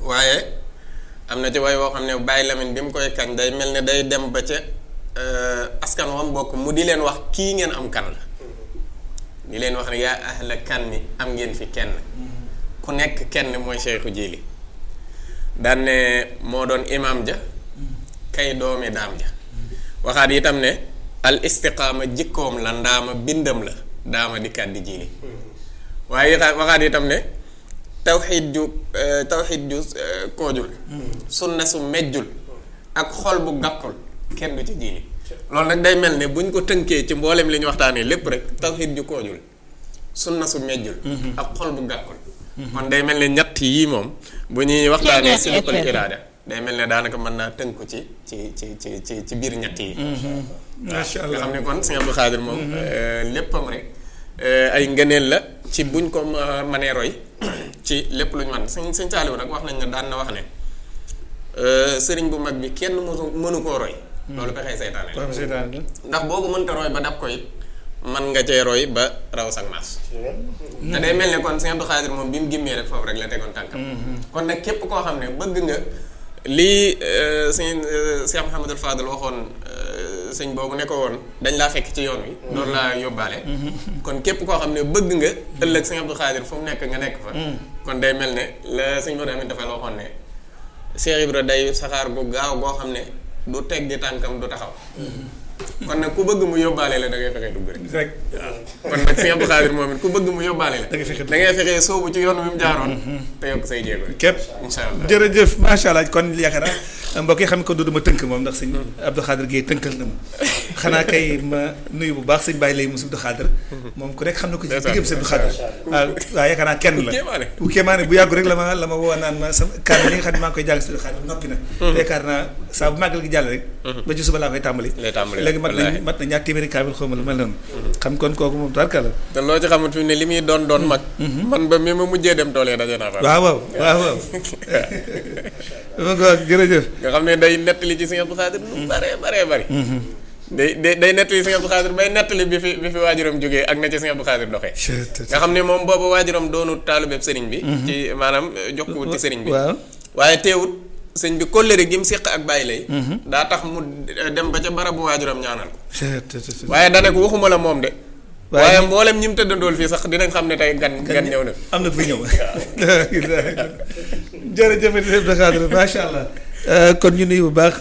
waaye am na ci way woo xam ne Baye Lamine bi mu koy kañ day mel ne day dem ba ca askan wam bokk mu di leen wax kii ngeen am kan la di leen wax ne yaa ahla kan mi am ngeen fi kenn ku nekk kenn mooy Cheikhu Jili daan ne moo doon imam ja kay doomi daam ja waxaat itam ne al istiqaama jikkoom la ndaama bindam la daama di kàddi Jili waaye itam waxaat itam ne tawxiid ju tawxiid ju koojul sunna su mejjul ak xol bu gàppul kenn du ci Jili loolu nag day mel ne buñ ko tënkee ci mboolem li ñu waxtaanee lépp rek tawxiid ju koojul sunna su mejjul ak xol bu gàkkul kon day mel ne ñett yii moom bu ñuy waxtaanee si lu iraada day mel ne daanaka mën naa tënku ci ci ci ci ci ci biir ñett yi macha allah nga xam ne kon Sëñ Abdou Khadir moom léppam rek ay ngëneel la ci buñ ko mënee roy ci lépp lu ñu mën sëñ sëñ Saaliw nag wax nañ ne daan na wax ne sëriñ bu mag bi kenn mënu mënu koo roy loolu pexee seytaane waaw seytaane la. ndax boo ko mënta roy ba dab ko it man nga cee roy ba raw sag maas te day mel ne kon Sëñ Abdou Khadir moom bi mu gimmee rek foofu rek la tegoon tànkam kon nag képp koo xam ne bëgg nga lii sëñ Cheikh Mouhamadul Fadal waxoon sëñ boobu ne ko woon dañ laa fekk ci yoon wi loolu laa yóbbaale kon képp koo xam ne bëgg nga ëllëg Sëñ Abdou Khadir fu mu nekk nga nekk fa kon day mel ne la sëñ Modou Amin dafa la waxoon ne Cheikh Ibra day saxaar gu gaaw goo xam ne du teg di tànkam du taxaw kon nag ku bëgg mu yóbbaale la da ngay fexe dugg rek rek kon nag Sëñ Abdou Khadir moom it ku bëgg mu yóbbaale la da ngay fexe da ngay fexe soobu ci yoon wi mu jaaroon te yokk say jéego rek képp incha allah jërëjëf macha allah kon yaakaar naa mbokk yi xam ko du ma tënk moom ndax sëñ Abdou Khadir Guèye tënkal na ma xanaa kay ma nuyu bu baax sëñ Baye lay Moussa Abdou Khadir moom ku nekk xam na ko ci diggam sëñ Abdou Khadir waaw waaw yaakaar naa kenn la kéemaane. bu kéemaane bu yàggu rek la ma la ma woo naan ma sama kan li nga xam ne maa ngi koy jàng sëñ Abdou Khadir noppi na yaakaar naa saa bu màggal gi jàll rek ba ci suba laa koy tàmbali lay tàmbali léegi mat na wallaahi. mat na ñaar téeméeri kaamil xaw ma lu mel noonu xam kon kooku moom tarka la te loo ci xamut fi ne li muy doon doon mag man ba mi ma mujjee dem tool yi daje naa fa waaw waaw waaw waaw ma ko jërëjëf nga xam ne day nettali ci Sëñ Abdou Khadir lu bare bare bari day day day nettali Sëñ Abdou Khadir bay nettali bi fi bi fi waajuram jógee ak na ci Sëñ Abdou Khadir doxee nga xam ne moom boobu waajuram doonu taalubeb sëriñ bi ci maanaam jox ko wut ci sëriñ bi waaw waaye teewut sëñ bi kóllëre gi mu séq ak bàyyi lay daa tax mu dem ba ca barabu waajuram ñaanal ko waaye dane ko waxuma la moom de Waaye waaye ñi- mboolem ñi mu tëddandool fii sax dinañ xam ne tey gan gan ñëw na am na fi ñëw jërëjëf Abdou Khadir macha allah kon ñu nuyu bu baax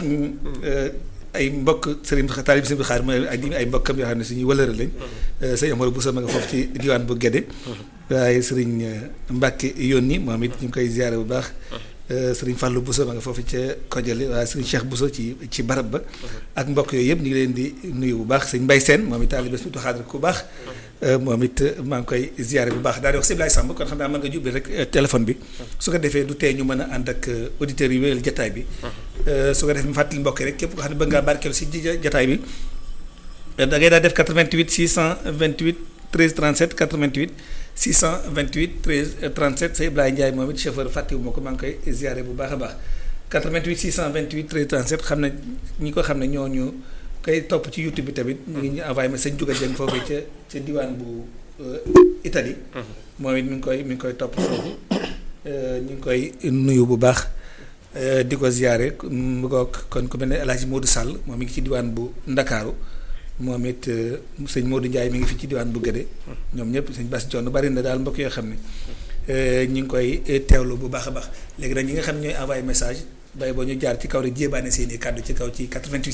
ay mbokk Serigne Taalib Serigne Khadir mooy ak ay mbokkam yoo xam ne suñuy wëlëra lañ sëñ Amadou Boussa ma nga foofu ci diwaan bu Gédé waaye Serigne Mbacke yónni moom it ñu ngi koy ziare bu baax Serigne Fallou Boussa ma nga foofu ca Kojali waaye Serigne Cheikh Boussa ci ci barab ba ak mbokk yooyu yëpp ñu ngi leen di nuyu bu baax sëñ Mbaye Sène moom it Taalib Serigne Abdou Khadir ku baax moom it maa ngi koy ziare bu baax daal di wax Siblaye Samb kon xam naa mën nga jubli rek téléphone bi su ko defee du tee ñu mën a ànd ak auditeurs yi wéyal jataay bi su ko defee mu fàttali mbokk yi rek képp ko xam ne bëgg ngaa barkeelu si ji jataay bi da ngay daal def 88 628 13 37 88 628 13 37 sa Ibrahima Ndiaye moom it chauffeur fàttewu ma ko maa ngi koy ziare bu baax a baax 88 628 13 37 xam ne ñi ko xam ne ñoo ñu koy topp ci YouTube bi tamit ñu ngi ñu envoyé ma sëñ Juga Jeng foofu ca ca diwaan bu Italie moom it mi ngi koy mi ngi koy topp foofu ñu ngi koy nuyu bu baax di ko ziare mu ko kon ku mel ne El Hadj Modou Sall moom mi ngi ci diwaan bu Ndakaaru moom it sëñ Modou Ndiaye mi ngi fi ci diwaan bu Gédé ñoom ñëpp sëñ Bass Dione bari na daal mbokk yoo xam ne ñu ngi koy teewlu bu baax a baax léegi nag ñi nga xam ne ñooy envoyé message bay boo ñu jaar ci kaw rek jéebaane seen i kàddu ci kaw ci 88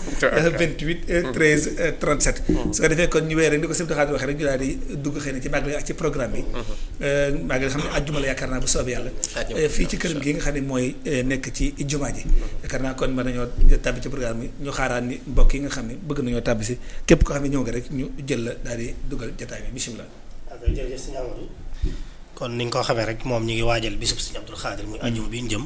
628 13 37 su ko defee kon ñu wéy rek ni ko sëñ Xaadir waxee rek ñu daal di dugg xëy na ci màggal ak ci programme bi màggal xam ne àjjuma la yaakaar naa bu soobee yàlla fii ci këram gi nga xam ne mooy nekk ci jumaa ji yaakaar naa kon mën nañoo tàbbi ci programme bi ñu xaaraan ni mbokk yi nga xam ne bëgg nañoo tàbbi si képp koo xam ne ñëw nga rek ñu jël la daal di dugal jotaay bi bisimilah ok jërëjëf sëñ Amadou kon ni nga ko xamee rek moom ñu ngi waajal bisub sëñ Abdou Khadir muy àjjuma bi ñu jëm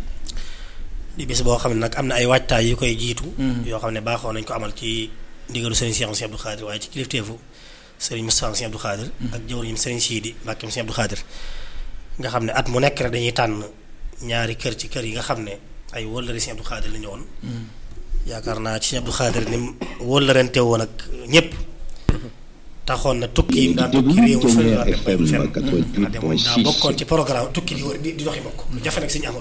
di bis boo xam ne nag am na ay waajtaay yu koy jiitu yoo xam ne baaxoo nañ ko amal ci ndigalu sëriñ Cheikh Sëñ Abdou Khadir waaye ci kilifteefu sëriñ Moustapha Sëñ Abdou Khadir ak jëwriñam sëriñ Sidi Mbàkke Sëñ Abdou Khadir nga xam ne at mu nekk rek dañuy tànn ñaari kër ci kër yi nga xam ne ay wëllëri Sëñ Abdou Khadir la ñu woon yaakaar naa ci Sëñ Abdou Khadir ni mu wëllërante woon ak ñépp taxoon na tukki yi mu daan tukki réew mi fële waa dem bay fenn ndax de moom daa bokkoon ci programme tukki di wër di di doxi bokk lu jafe nag Sëñ Amadou